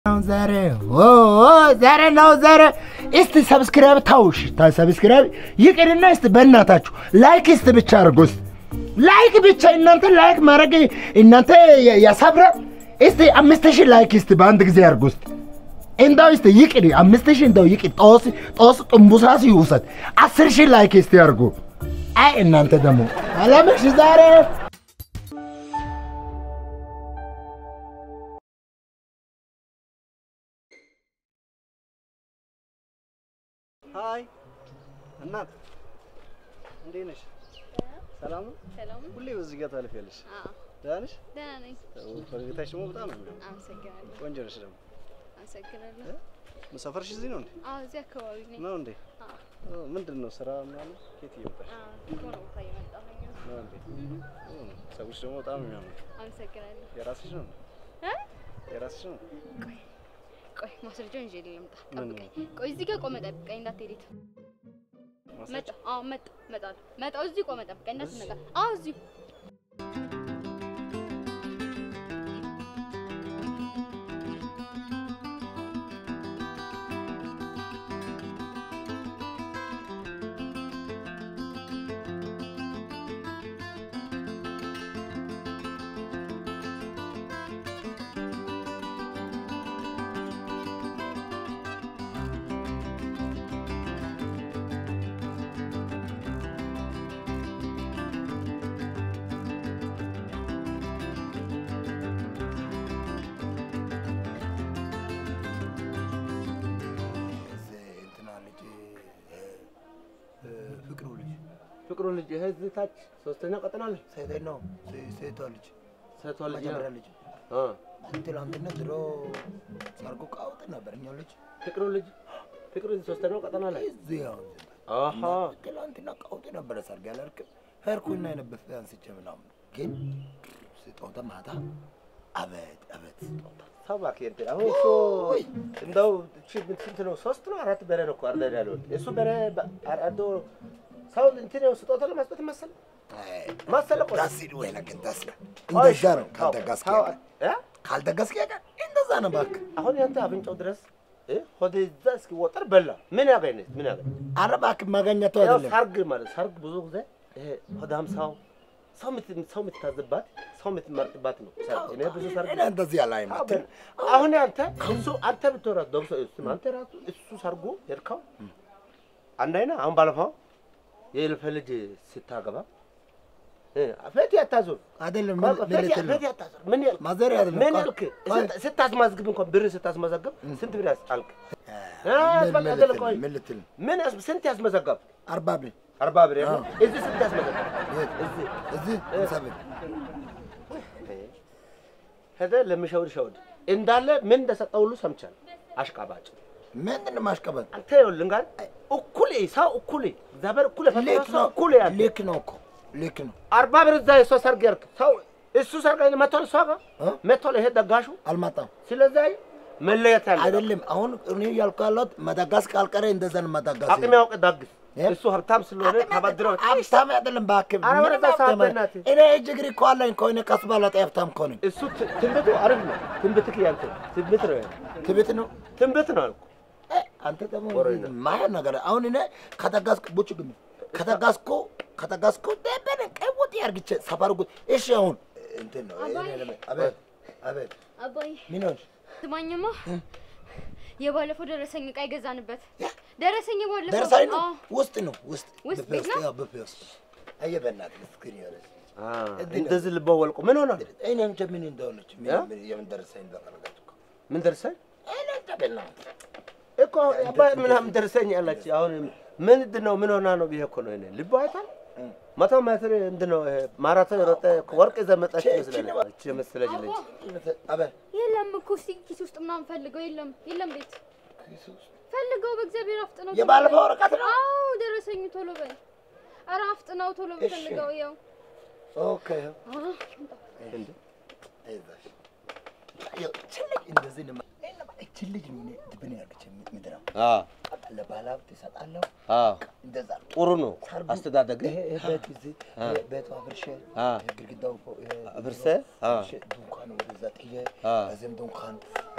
ዛሬ ዛሬ ነው ዛሬ። እስቲ ሰብስክራይብ ታውሽ ሰብስክራይብ ይቅርና እስቲ በእናታችሁ ላይክ እስቲ ብቻ አድርጉ። እስቲ ላይክ ብቻ እናንተ ላይክ ማድረግ እናንተ ያሳብረ። እስቲ አምስት ሺህ ላይክ እስቲ በአንድ ጊዜ አድርጉ። እስቲ እንደው እስቲ ይቅር አምስት ሺህ እንደው ይቅር ጦስ ጦስ ጥንቡሳስ ይውሰድ። አስር ሺህ ላይክ እስቲ አድርጉ። አይ እናንተ ደግሞ አላመሽ ዛሬ ሀይ እናት እንዴት ነሽ? ሰላም ነው? ሰላም ሁሌ በዚህ ጋር ታልፊያለሽ። አዎ፣ ደህና ነሽ? ደህና ነኝ። ፈገግታሽ ደግሞ በጣም ነው የሚያምረው። አመሰግናለሁ። ቆንጆ ነሽ ደግሞ። አመሰግናለሁ። ሰፈርሽ እዚህ ነው እንዴ? አዎ፣ እዚህ አካባቢ ነኝ። ነው እንዴ? አዎ፣ ኦ፣ ምንድን ነው ስራ ምናምን? ከየት እየመጣሽ አዎ፣ ከሆነ ቦታ እየመጣሁኝ ነው። ነው እንዴ? ኦ፣ ፀጉርሽ ደግሞ በጣም ነው የሚያምረው። አመሰግናለሁ። የራስሽ ነው? እ? የራስሽ ነው? ቆይ ማስረጃውን ይዤ ልምጣ። ምን? ጠብቀኝ። ቆይ እዚህ ጋር ቆመ ጠብቀኝ፣ እንዳትሄድ የት ማስረጃ? መጣ። አዎ፣ መጣ እመጣለሁ። መጣሁ። እዚህ ቆመ ጠብቀኝ፣ እንዳትነጋ። አዎ፣ እዚሁ እንትና ልጅ ፍቅሩ ልጅ ፍቅሩ ልጅ እህት ታች ሶስተኛ ቀጠና ልጅ ሴት ነው ሴቷ ልጅ ሴቷ ልጅ መጀመሪያ ልጅ አ ትላንትና ድሮ ሰርጉ ቃውጥ ነበር እኛ ልጅ ፍቅሩ ልጅ ፍቅሩ ልጅ ሶስተኛው ቀጠና ላይ እዚህ አሁን አሃ ትላንትና ቃውጥ ነበረ ሰርግ ያላልክም ሄድኩና የነበፈ አንስቼ ምናምን ግን ስጦታ ማታ አቤት አቤት ስጦታ ሰባክ እንትን አሁን እሱ እንደው እቺ ስንት ነው ሶስት ነው አራት በሬ ነው እኮ አርደን ያለው እሱ በሬ አርዶ ሰው እንትን ነው ስጦታ ለመስጠት መሰል መሰለ እኮ ዳስ ወይ ለግን ዳስ እንደዛ ነው ካልተጋስክ ሰው- ያቀር እ? ካልተጋስክ ያቀር እንደዛ ነው እባክህ አሁን ያንተ አፍንጫው ድረስ እ? ሆዴ እዛ እስኪወጠር በላ ምን ያገኝ ምን ያገኝ ኧረ እባክህ ማገኘቱ ያው አይደለም ሰርግ ማለት ሰርግ ብዙ ጊዜ ይሄ ሆዳም ሰው ሰው የምት- ሰው የምትታዝባት ሰው የምትመርጥባት ነው ሰርግ። እኔ ብዙ ሰርግ እኔ እንደዚህ አላይም አትል አሁን አንተ እሱ አንተ ብትወራ ደብሶ እሱ አንተ ራሱ እሱ ሰርጉ ሄድከው አንድ አይና አሁን ባለፈው የልፈ ልጅ ስታገባ እ ፈቲ አታዞር አይደለም ምን ምን ፈቲ ልትል ነው ፈቲ አታዞር ምን ያልክ ማዘር አይደለም ምን ቆይ፣ ያልክ ቆይ። ስት- ስታስመዝግብ እንኳን ብር ስታስመዘግብ ስንት ብር ያስጣልክ ምን በቃ ምን አይደለም፣ ልትል ቆይ። ምን ልትል ነው? ምን ያስ- ስንት ያስመዘገብ አርባ ብር አርባ ብር ያለው እዚህ ስንት ያስመዘገብ የት? እዚህ እዚህ ሃምሳ ብር ሄደ ለሚሸውድ ሸውድ እንዳለ ምን እንደሰጠው ሁሉ ሰምቻለሁ። አሽቃባጭ ምንድን ነው ማሽቀበል? አንተ ይኸውልህ ጋር እኩል ሰው እኩል እግዚአብሔር እኩል የፈጠረው ልክ ሰው ነው እኩል ያለ ልክ ነው እኮ ልክ ነው። አርባ ብር እዛ የሷ ሰርግ ያልክ ሰው እሱ ሰርግ ላይ መጥቷል፣ እሷ ጋር እ? መጥቷል። ይሄ ደጋሹ አልመጣም ስለዚህ መለየት ያለ አይደለም። አሁን እኔ ያልኩ ያለሁት መዳጋስ ካልቀረ እንደዛ ነው መዳጋስ። አቅም ያውቅ ደግስ እ? እሱ ሀብታም ስለሆነ ተበድረው ሀብታም አይደለም እባክህ። ኧረ ምንም ወደዛ ሀብታም ሰዓት በእናትህ። እኔ እጅ እግር እኮ አለኝ እኮ እኔ ከሱ በላይ ሀብታም እኮ ነኝ። እሱ ት- ትንቢቱ አሪፍ ነው። ትንቢትክ ያንተ ትንቢት ነው ያንተ ትቤት ነው ትንቢት ነው አልኩ። እ፣ አንተ ደግሞ ወሬኛ። ማየን ነገር አሁን እኔ ከተጋስኩ ቡጭ ግን ከተጋስኩ ከተጋስኩ ደበነ ቀውጥ ያርግቼ ሰፈር ጉ እሺ አሁን እንትን ነው አባዬ። እኔ ለምን- አቤት አቤት አባዬ ምን ሆንሽ? ስማኝማ፣ የባለፈው ደረሰኝ ዕቃ የገዛንበት ደረሰኝ የባለፈው ደርሳኝ ነው አዎ። ውስጥ ነው ውስጥ ውስጥ ብፌ ቤት ነው? ያው ብፌ ውስጥ አየህ በእናትህ ምስኪን የሆነች እንደዚህ ልበ ወልቆ ምን ሆነ? እኔ እንጃ ምን እንደሆነች ምን እ? ምን የምን ደረሰኝ እንደፈለጋች እኮ ምን ደርሰኝ እኔ እንጃ በእናትህ እኮ አባይ ምናምን ደርሰኝ አላች። አሁን ምንድን ነው ምን ሆና ነው ብዬ እኮ ነው እኔ ልቦ አይታል መቶ ሜትር ምንድን ነው ይሄ ማራቶን የሮጠ ወርቅ ይዘህ መጣች ይመስላል። እቺ የመሰለች ልጅ አቤት የለም እኮ እስኪ ኪስ ውስጥ ምናምን ፈልገው፣ የለም የለም፣ ቤት ፈልገው፣ በእግዚአብሔር አፍጥነው። ቶሎ የባለፈው በል። ወረቀት ነው? አዎ ደረሰኝ፣ ቶሎ በል። ኧረ አፍጥነው፣ ቶሎ በል እሺ። ፈልገው። ያው ኦኬ አዎ እንዴ አይዞሽ ያው እቺ ልጅ እንደዚህ ነው እቺ ልጅ ነው እኔ ድብን ያለች ምንድን ነው አ ለባለ ሀብት ይሰጣለሁ አ እንደዛ ነው ጥሩ ነው አስተዳደግ ይሄ ይሄ ቤት እዚህ ይሄ ቤቱ አፍርሼ አ ይሄ ግድግዳው እኮ ይሄ አፍርሴ አ አፍርሼ ድንኳን ወደዛ ጥዬ አ እዚህም ድንኳን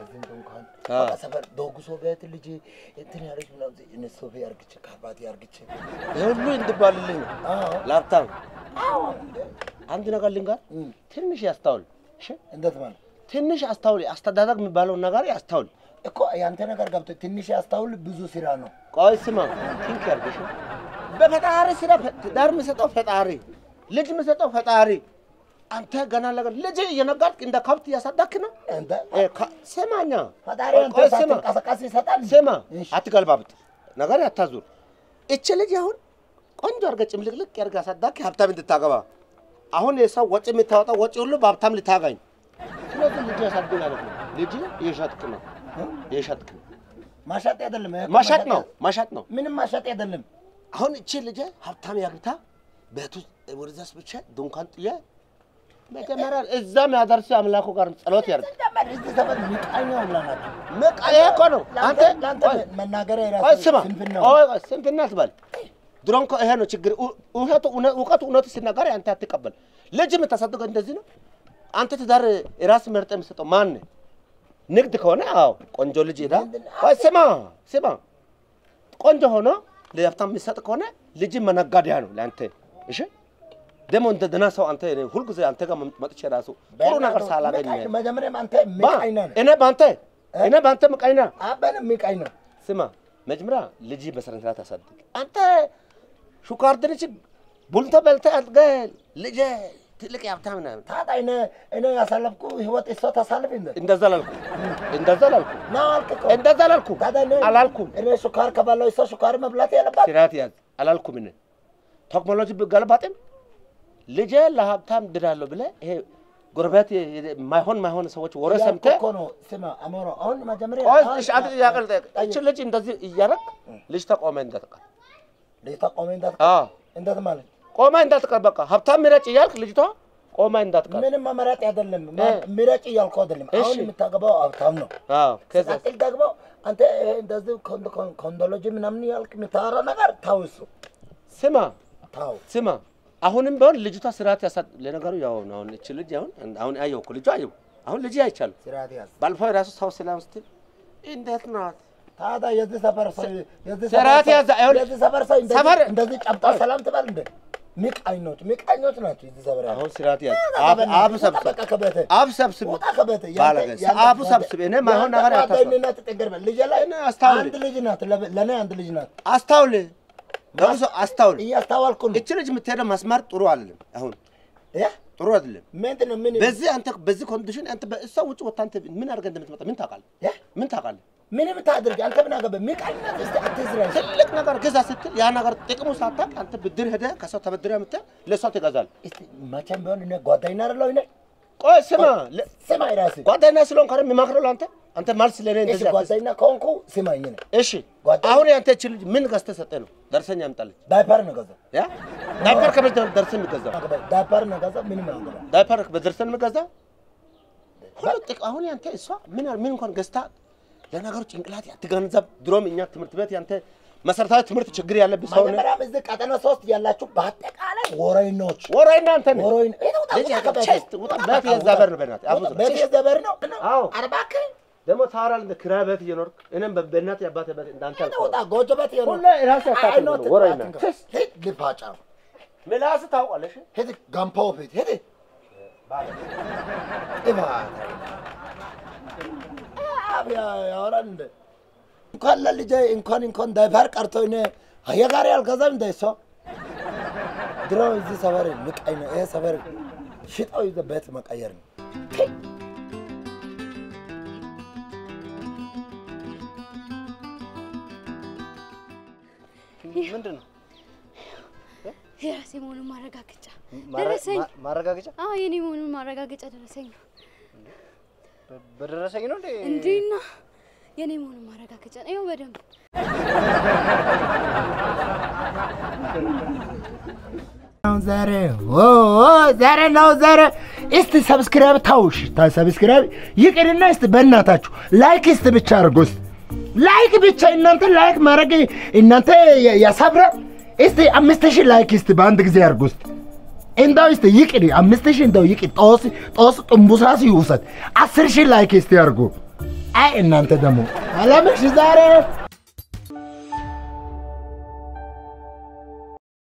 እዚህ እንኳን አዎ። በቃ ሰፈር ዶጉሶ ቤት ልጅ እንትን ያለች ምናምን እነሱ ቤት አርግቼ ካርባቲ አርግቼ ይህ ሁሉ እንድባልልኝ ነው። አዎ ላፕታም አዎ እንደ አንድ ነገር ልንገር፣ እም፣ ትንሽ ያስታውል። እሺ እንዴት ማለት ትንሽ አስታውል። አስተዳደግ የሚባለውን ነገር ያስታውል። እኮ ያንተ ነገር ገብቶ ትንሽ ያስታውል ብዙ ስራ ነው። ቆይ ስማ፣ ቲንክ ያርግሽ። በፈጣሪ ስራ ትዳር የምሰጠው ፈጣሪ፣ ልጅ የምሰጠው ፈጣሪ። አንተ ገና ለገና ልጅ እየነጋድክ እንደ ከብት እያሳዳክ ነው። አንተ እ፣ ከ- ስማኛ፣ ፈጣሪ ቆይ አንተ ቆይ ስማ፣ ሳትንቀሳቀስ ይሰጣል። ስማ፣ እሺ። አትገልባብጥ፣ ነገር ያታዙር። እች ልጅ አሁን ቆንጆ አድርገህ ጭምልቅልቅ ያድርገህ አሳዳክ ሀብታም እንድታገባ። አሁን የሰው ወጪ የምታወጣው ወጪ ሁሉ በሀብታም ልታገኝ። ስለዚህ ልጅ ያሳድግ ማለት ነው። ልጅ እየሸጥክ ነው፣ እየሸጥክ ነው። ማሻጥ አይደለም ይሄ እኮ ማሻጥ ነው፣ ማሻጥ ነው። ምንም ማሻጥ አይደለም። አሁን እቺ ልጅ ሀብታም ያግብታ ቤቱ ወደዛስ ብቻ ድንኳን ጥዬ መጀመሪያ እዛም ያደርስ አምላኩ ጋር ጸሎት ያርግ። ሲጀመር እዚህ ሰፈር ሚቃኛ ሁላ ናቸው። በቃ ይሄ እኮ ነው። አንተ ለአንተ ቆይ፣ መናገሪያ ቆይ የራሱ ስማ፣ ስንፍና ቆይ ቆይ፣ ስንፍና አትበል። ድሮም እኮ ይሄ ነው ችግር። ኡ- እውነቱ እውነ- እውቀቱ እውነቱ ሲናገር አንተ አትቀበል። ልጅ የምታሳድገው እንደዚህ ነው። አንተ ትዳር የራስ መርጠ የምትሰጠው ማን ነህ? ንግድ ከሆነ አዎ ቆንጆ ልጅ ሄዳ ቆይ ስማ ስማ ቆንጆ ሆኖ ለሀብታም የሚሰጥ ከሆነ ልጅ መነጋዴያ ነው ለአንተ። እሺ ደግሞ እንደ ደህና ሰው አንተ እኔ ሁልጊዜ አንተ ጋር መጥቼ ራሱ ጥሩ ነገር ሳላገኝ ሚቃኝ- መጀመሪያም አንተ ባ ሚቃኝ ነህ። እኔ በአንተ እኔ በአንተ ምቀኛ አበንም ሚቃኝ ነው። ስማ መጀመሪያ ልጅ በስነ ስርዓት አሳድግ። አንተ ሹካር ድንች ቡልተ በልተህ አድገህ ልጅ ትልቅ የሀብታም ነህ። ታዲያ እኔ እኔ ያሳለፍኩ ህይወት እሷ ታሳልፍ እንደ እንደዛ ላልኩ እንደዛ ላልኩ ነው አልክ እኮ። እንደዛ ላልኩ ታዲያ እኔ አላልኩም። እኔ ሱካር ከበላሁ እሷ ሱካር መብላት ያለባት ስርዓት ያዝ አላልኩም። እኔ ቴክኖሎጂ ብገለባጥም ልጄ ለሀብታም ድዳለሁ ብለህ ይሄ ጎረቤት ማይሆን ማይሆን ሰዎች ወሬ ያልኩህ ሰምተህ እኮ ነው። ስማ አሞሮ አሁን መጀመሪያ ቆይ አሁን- እሺ፣ አንተ ጥያቄ ልጠይቅ። ጠይቅ። እቺ ልጅ እንደዚህ እያደረግ ልጅ ተቆመ እንዳትቀር። ልጅቷ ቆሜ እንዳት አዎ እንደት ማለት ቆማ እንዳትቀር። በቃ ሀብታም ምረጭ እያልክ ልጅቷ ቆማ እንዳትቀር። ምንም መመረጥ አይደለም እ። ምረጭ እያልኩ አይደለም። እሺ። አሁን የምታገባው ሀብታም ነው። አዎ ከዛ ሲቀጥል ደግሞ አንተ ይሄ እንደዚህ ኮንዶ- ኮን- ኮንዶሎጂ ምናምን ያልክ የምታወራው ነገር ታው እሱ ስማ ታው ስማ፣ አሁንም ቢሆን ልጅቷ ስርዓት ያሳ ለነገሩ ያው ነው። አሁን እቺ ልጅ አሁን አሁን አየሁ እኮ ልጇ አየሁ። አሁን ልጅ አይቻለሁ። ስርዓት ያዝ። ባለፈው የራሱ ሰው ሰላም ስትል እንዴት ናት? ታዲያ የዚህ ሰፈር ሰው የዚህ ስርዓት ሰፈር ያዝ። ሰው- አይሆን- የዚህ ሰፈር ሰው እንደዚህ- ሰፈር- እንደዚህ ጨብጣ ሰላም ትበል እንደ ሚቃኞች ሚቃኞች ናቸው የዚህ ሰፈር ያሉት። አሁን ስርዓት ያዝ። ውጣ አብ ከቤትህ፣ አብ ውጣ ሰብስብ በቃ ከቤትህ፣ አብ ሰብስብ ውጣ ከቤትህ። ያንተ- ባለገ ያንተ- አብ ሰብስብ። እኔ ማይሆን ያንተ ነገር ያታስብ ጓደኝነት ጥንቅር ልጄ ላይ እኔ አስታውል። አንድ ልጅ ናት፣ ለበ- ለእኔ አንድ ልጅ ናት። አስታውል ደግሞ ሰው አስታውል። እያስታወልኩ ነው። እቺ ልጅ የምትሄደው መስመር ጥሩ አይደለም። አሁን ያ ጥሩ አይደለም። ምንድን ነው ምን በዚህ አንተ በዚህ ኮንዲሽን አንተ በእሷ ውጭ ወጥታ አንተ ምን አድርገህ እንደምትመጣ ምን ታውቃለህ? ያ ምን ታውቃለህ? ምን የምታደርግ አንተ ምን አገባህ? ሚቃኝነት እስቲ አትዝራ። ትልቅ ነገር ግዛ ስትል ያ ነገር ጥቅሙ ሳታውቅ አንተ ብድር ሄደህ ከሰው ተበድረህ የምትል ለእሷ ትገዛለህ። እስቲ መቼም ቢሆን እኔ ጓደኛ አይደለሁ እኔ ቆይ ስማ፣ ለ- ስማ የራስህ ጓደኛ ስለሆንክ አይደል የሚመክረው ለአንተ አንተ መልስ ለእኔ እሺ እንደዚህ አትስጥ። ጓደኛ ከሆንኩ ስማኝ እኔ እሺ ጓደኛ- አሁን ያንተ እቺ ልጅ ምን ገዝተህ ሰጠህ ነው ደርሰኝ ያምጣልህ። ዳይፐር ነው ገዛው ያ ዳይፐር ከቤት ነው ደርሰህ የሚገዛው ዳይፐር ነው ገዛው ምንም አገባ ዳይፐር በደርሰን የሚገዛው ሁሉ ጥቅ አሁን ያንተ እሷ ምን ምን እንኳን ገዝታ ለነገሩ ጭንቅላት አትገነዘብ። ድሮም እኛ ትምህርት ቤት ያንተ መሰረታዊ ትምህርት ችግር ያለብህ ሰው ነህ። መጀመሪያም እዚህ ቀጠና ሶስት ያላችሁ በአጠቃላይ ወረኞች ወራይና አንተ ነህ። ወረኝ ውጣ ልጅ ውጣ ከቤቴ ቼስት ውጣ ቤት የዛበር ነው በእናትህ አቡዘ ቤት የዘበር ነው አዎ። አርባክ ደግሞ ታወራለህ እንደ ኪራይ ቤት እየኖርክ እኔም በ- በእናትህ የአባትህ ቤት እንዳንተ አልኩህ። ውጣ ጎጆ ቤት የሆነ ሁሌ ራስህ አታውቅም ነው ወራይና ሂድ ልፋጫ ምላስህ ታውቃለህ። እሺ? ሂድ ጋምፖ ፊት ሂድ ኢባ አብያ ያወራል እንደ እንኳን ለልጄ እንኳን እንኳን ዳይፐር ቀርቶ እኔ የጋሪ አልገዛም እንደ እሷ ድሮ እዚህ ሰፈር ምቀኝ ነው። ይሄ ሰፈር ሽጠው ይዘህ ቤት መቀየር ነው። ምንድን ነው የራሴ መሆኑን ማረጋገጫ ማረ- ደረሰኝ። ማ- ማረጋገጫ አዎ የኔ መሆኑን ማረጋገጫ ደረሰኝ ነው። በ- በደረሰኝ ነው እንዴ? እንዴና የኔ መሆኑን ማረጋገጫ ነው። ይኸው በደንብ ነው ዛሬ ኦ ኦ፣ ዛሬ ነው ዛሬ። እስቲ ሰብስክራይብ ታውሽ ታ ሰብስክራይብ ይቅርና እስቲ በእናታችሁ ላይክ እስቲ ብቻ አድርጉ። እስቲ ላይክ ብቻ እናንተ ላይክ ማድረግ እናንተ ያ- ያሳብራል። እስቲ አምስት ሺህ ላይክ እስቲ በአንድ ጊዜ አድርጉ። እስቲ እንደው እስቲ ይቅር አምስት ሺህ እንደው ይቅር ጦስ ጦስ ጥንቡሳስ ይውሰድ። አስር ሺህ ላይክ እስቲ አድርጉ። አይ እናንተ ደግሞ አለምሽ ዛሬ